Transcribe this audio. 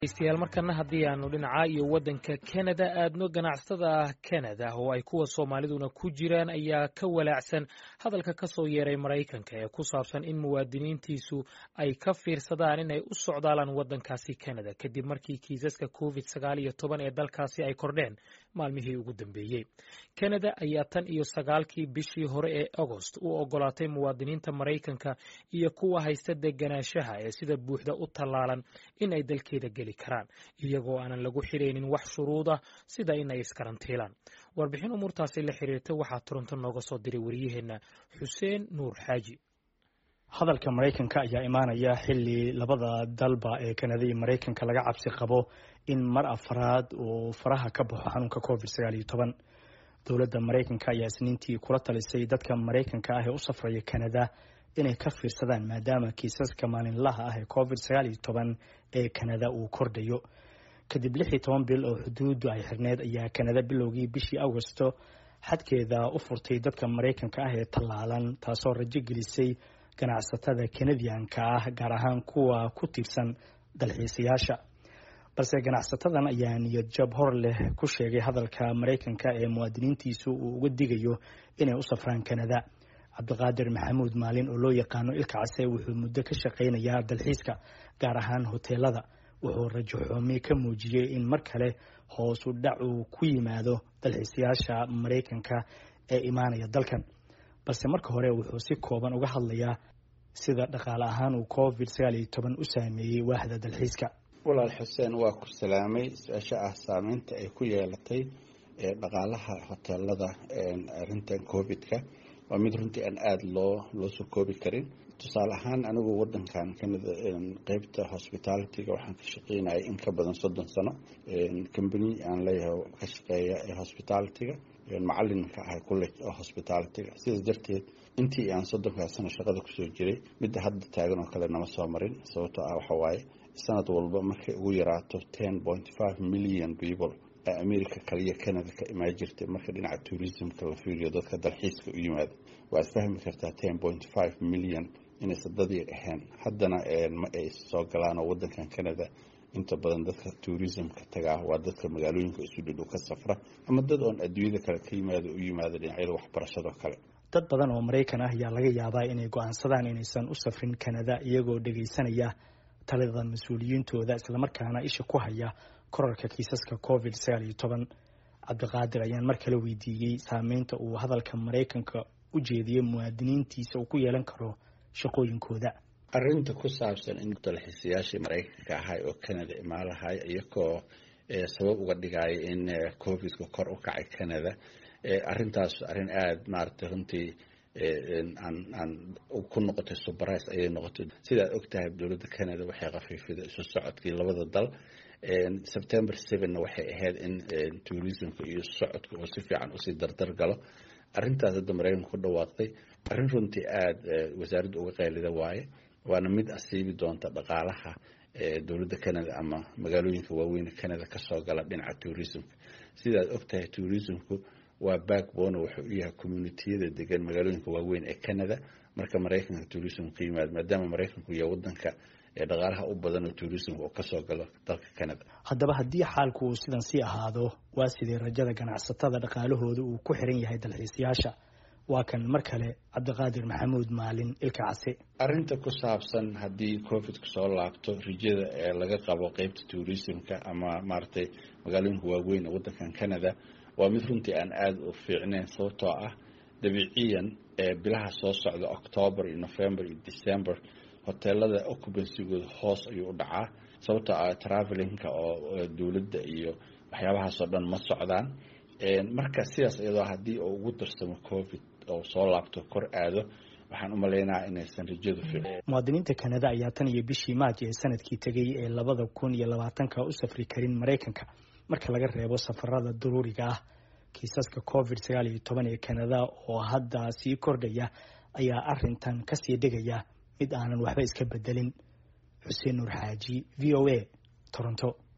degeystayaal markana haddii aanu dhinaca iyo waddanka kanada aadno ganacsatada kanada oo ay kuwa soomaaliduna ku jiraan ayaa ka walaacsan hadalka ka soo yeeray maraykanka ee ku saabsan in muwaadiniintiisu ay ka fiirsadaan inay u socdaalaan waddankaasi kanada kadib markii kiisaska covid sagaal iyo toban ee dalkaasi ay kordheen maalmihii ugu dambeeyey kanada ayaa tan iyo sagaalkii bishii hore ee agost u ogolaatay muwaadiniinta maraykanka iyo kuwa haysta deganaanshaha ee sida buuxda u tallaalan in ay dalkeeda geli karaan iyagoo aanan lagu xidhaynin wax shuruud ah sida inay iskarantiilaan warbixin umuurtaasi la xiriirta waxaa toronto nooga soo diray wariyaheenna xuseen nuur xaaji hadalka maraykanka ayaa imaanaya xili labada dalba ee kanada iyo maraykanka laga cabsi qabo in mar afraad uu faraha ka baxo xanuunka covid sagaal iyo toban dowladda maraykanka ayaa isniintii kula talisay dadka maraykanka ah ee u safraya kanada inay ka fiirsadaan maadaama kiisaska maalinlaha ah ee covid sagaal iyo toban ee kanada uu kordhayo kadib lix iyo toban bil oo xuduuddu ay xirneyd ayaa kanada bilowgii bishii agosto xadkeeda u furtay dadka maraykanka ah ee tallaalan taasoo rajo gelisay ganacsatada kanadiyanka ah gaar ahaan kuwa ku tiirsan dalxiisayaasha balse ganacsatadan ayaa niyad jab hor leh ku sheegay hadalka maraykanka ee muwaadiniintiisu uu uga digayo inay u safraan kanada cabdiqaadir maxamuud maalin oo loo yaqaano ilka case wuxuu muddo ka shaqaynayaa dalxiiska gaar ahaan hoteelada wuxuu rajo xoomi ka muujiyey in mar kale hoosu dhac uu ku yimaado dalxiisayaasha maraykanka ee imaanaya dalkan balse marka hore wuxuu si kooban uga hadlayaa sida dhaqaale ahaan uu covid sagaal iyo toban u saameeyey waaxda dalxiiska walaal xuseen waa ku salaamay su-aasha ah saameynta ay ku yeelatay dhaqaalaha hoteelada arintan covid-ka waa mid runtii aan aada loo loo soo koobi karin tusaale ahaan anigu wadankan kanada qeybta hospitalityga waxaan ka shaqeynayay in ka badan soddon sano combany aan leeyahay ka shaqeeya ee hospitalityga macalinka ah college oo hospitalityga sidaas darteed intii aan soddonkaas sano shaqada kusoo jiray midda hadda taagan oo kale nama soo marin sababtoo ah waxa waaye sanad walba markay ugu yaraato ten point five million people america kaliya canada ka imaan jirtay marka dhinaca tourismka la fiiriyo dadka dalxiiska u yimaada waad fahmi kartaa ten point five million inaysan dadii ahayn haddana ma ay soo galaanoo wadankan canada inta badan dadka tourismka tagaa waa dadka magaalooyinka isu dhidhow ka safra ama dad oon adduunyada kale ka yimaado u yimaado dhinacyada waxbarashadoo kale dad badan oo maraykan ah ayaa laga yaabaa inay go-aansadaan inaysan u safrin canada iyagoo dhegaysanaya talada mas-uuliyiintooda islamarkaana isha ku haya korarka kiisaska covid sagaal iyo toban cabdiqaadir ayaan mar kale weydiiyey saameynta uu hadalka maraykanka u jeediyey muwaadiniintiisa uu ku yeelan karo shaqooyinkooda arinta ku saabsan in dalxiisayaashii maraykanka ahay oo canada imaalahay iyagoo sabab uga dhigaya in covidka kor u kacay canada arintaas arrin aada maaragtay runtii aan ku noqotay subrice ayay noqotay sidaad ogtahay dowladda canada waxay khafiifiday isu socodkii labada dal september sevenna waxay ahayd in tourismka iyo socodka oo si fiican usii dardar galo arrintaas hadda maraykanka ku dhawaaqday arrin runtii aada wasaaradda uga qaylida waaye waana mid asiibi doonta dhaqaalaha dowladda canada ama magaalooyinka waaweyn canada kasoo gala dhinaca tourismka sidaad ogtahay tourismku waa backbone wuxuu u yahay communitiyada degan magaalooyinka waaweyn ee canada marka maraykanka tourism ka yimaado maadaama maraykanku yahay wadanka ee dhaqaalaha u badan oo tourismka oo kasoo galo dalka canada haddaba haddii xaalku uu sidan sii ahaado waa sidee rajada ganacsatada dhaqaalahooda uu ku xiran yahay dalxiisayaasha waa kan mar kale cabdiqaadir maxamuud maalin ilka case arrinta ku saabsan haddii covidku soo laabto rijada ee laga qabo qeybta tourismka ama maaragtay magaalooyinka waaweyn ee wadankan canada waa mid runtii aan aada u fiicneyn sababtoo ah dabiiciyan ee bilaha soo socda octoober iyo november iyo december hoteelada occupancygooda hoos ayuu u dhacaa sababtoo ah travelinka oo dowladda iyo waxyaabahaasoo dhan ma socdaan marka sidaas iyadoo haddii uu ugu darsamo covid oo soo laabto kor aado waxaan u maleynaha inaysan rajadu fiicin muwaadiniinta kanada ayaa tan iyo bishii maaj ee sanadkii tegay ee labada kun iyo labaatanka u safri karin maraykanka marka laga reebo safarada daruuriga ah kiisaska covid sagaal iyo toban ee kanada oo hadda sii kordhaya ayaa arintan kasii dhigaya mid aanan waxba iska bedelin xuseen nuur xaaji v o a toronto